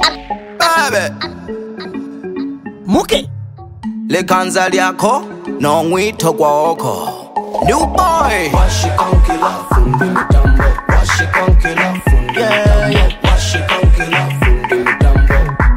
Babe muke likanza lyakho nongwitho kwakho new boy Washikankila fundi mitambo Washikankila fundi mitambo Washikankila fundi mitambo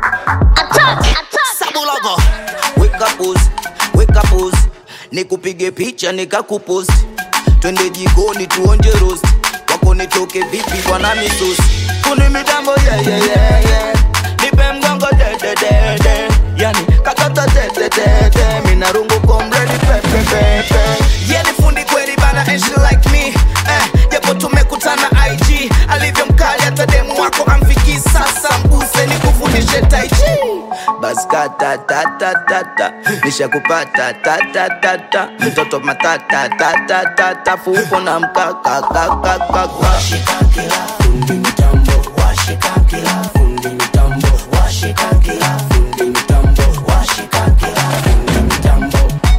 sabulako weka pusi weka pusi nikupige picha nikakuposti twende jikoni tuonje rosti wako nitoke vipi bwana misusi kuni mitambo yeah, yeah, yeah, yeah. nipe mgongo dededede yani kakata tetete mina rungu komredi pepepepe yeah, ni fundi kweli bana and she like me eh, japo tumekutana ig alivyo mkali hata demu wako amfiki sasa mbuse nikufundishe taichi basi katatatatata nishakupata tatatata mtoto matata tatatata fuko na mkakakakakaka Washikankila fundi mitambo Washikankila fundi mitambo Washikankila fundi mitambo Washikankila fundi mitambo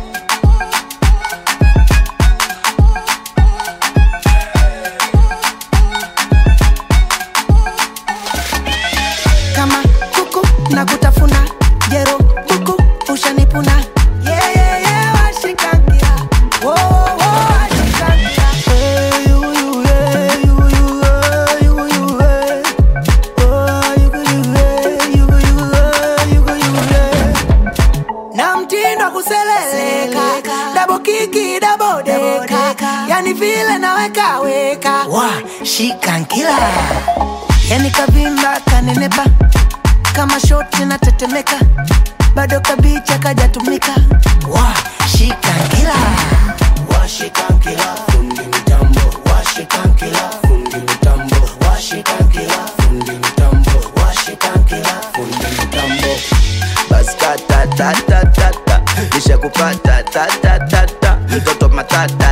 kama kuku na kutafuna jero buku ushanipuna yeah, yeah, yeah, washikangia Wo, wo, washikangia. Hey, you, you, hey, you, you, hey, you, you, hey. Oh, you, you, hey, you, you, hey, you, you, hey. na mtindo wa kuseleleka dabo kiki dabo deka yani vile naweka weka wa shikankila yani kavimba kanenepa kama shoti na tetemeka bado kabicha kajatumika wa shikankila Washikankila fundi mitambo Washikankila fundi mitambo Washikankila fundi mitambo Washikankila fundi mitambo basi katatatatata nishakupata tatatata mtoto matata